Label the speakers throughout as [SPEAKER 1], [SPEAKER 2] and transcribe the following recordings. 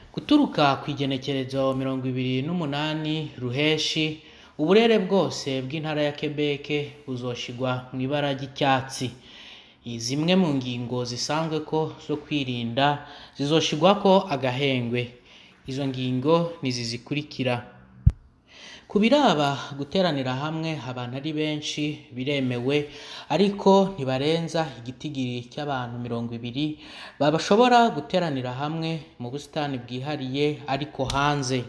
[SPEAKER 1] Guturuka kw'igenekerezo mirongo ibiri n'umunani ruheshi uburere bwose bw'intara ya Quebec buzoshirwa mw'ibara ry'icyatsi. Zimwe mu ngingo zisanzwe ko zo kwirinda zizoshirwako agahengwe. Izo ngingo nizi zikurikira: ku biraba guteranira hamwe abantu ari benshi biremewe ariko ntibarenza igitigiri cy'abantu mirongo ibiri bashobora guteranira hamwe mu busitani bwihariye ariko hanze.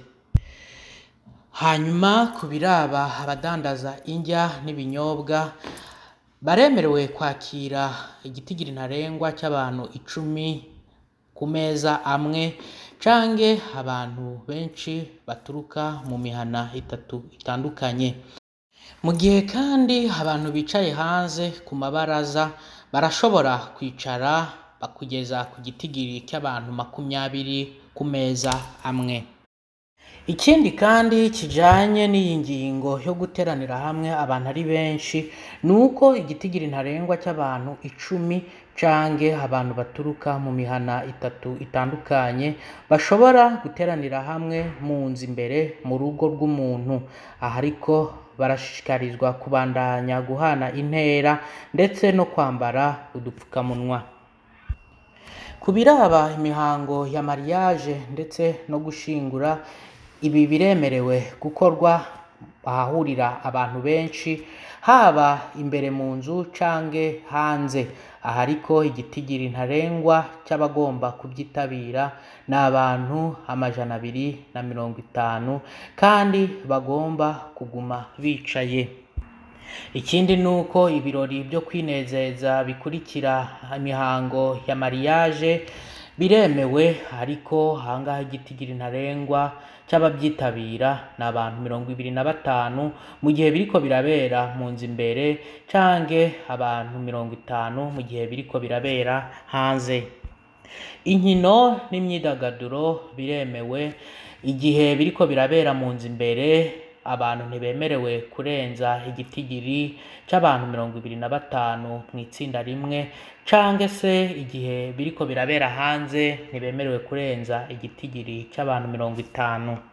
[SPEAKER 1] Hanyuma ku biraba abadandaza indya n'ibinyobwa baremerewe kwakira igitigiri ntarengwa c'abantu icumi ku meza amwe canke abantu benshi baturuka mu mihana itatu itandukanye. Mu gihe kandi abantu bicaye hanze ku mabaraza barashobora kwicara kugeza ku gitigiri cy'abantu makumyabiri ku meza amwe. Ikindi kandi kijanye n'iyi ngingo yo guteranira hamwe abantu ari benshi nuko igitigiri ntarengwa c'abantu icumi canke abantu baturuka mu mihana itatu itandukanye bashobora guteranira hamwe mu nzu imbere mu rugo rw'umuntu. Aha ariko barashishikarizwa kubandanya guhana intera ndetse no kwambara udupfukamunwa. Ku biraba imihango ya mariage ndetse no gushingura ibi biremerewe gukorwa ahahurira abantu benshi haba imbere mu nzu canke hanze. Aha ariko igitigiri ntarengwa c'abagomba kuvyitabira ni abantu amajana abiri na mirongo itanu kandi bagomba kuguma bicaye. Ikindi nuko ibirori vyo kwinezeza bikurikira imihango ya mariage biremewe ariko aha ngaha igitigiri ntarengwa c'abavyitabira ni abantu mirongo ibiri na batanu mu gihe biriko birabera mu nzu imbere canke abantu mirongo itanu mu gihe biriko birabera hanze. Inkino n'imyidagaduro biremewe igihe biriko birabera mu nzu imbere abantu ntibemerewe kurenza igitigiri c'abantu mirongo ibiri na batanu mw'itsinda rimwe canke se igihe biriko birabera hanze ntibemerewe kurenza igitigiri c'abantu mirongo itanu.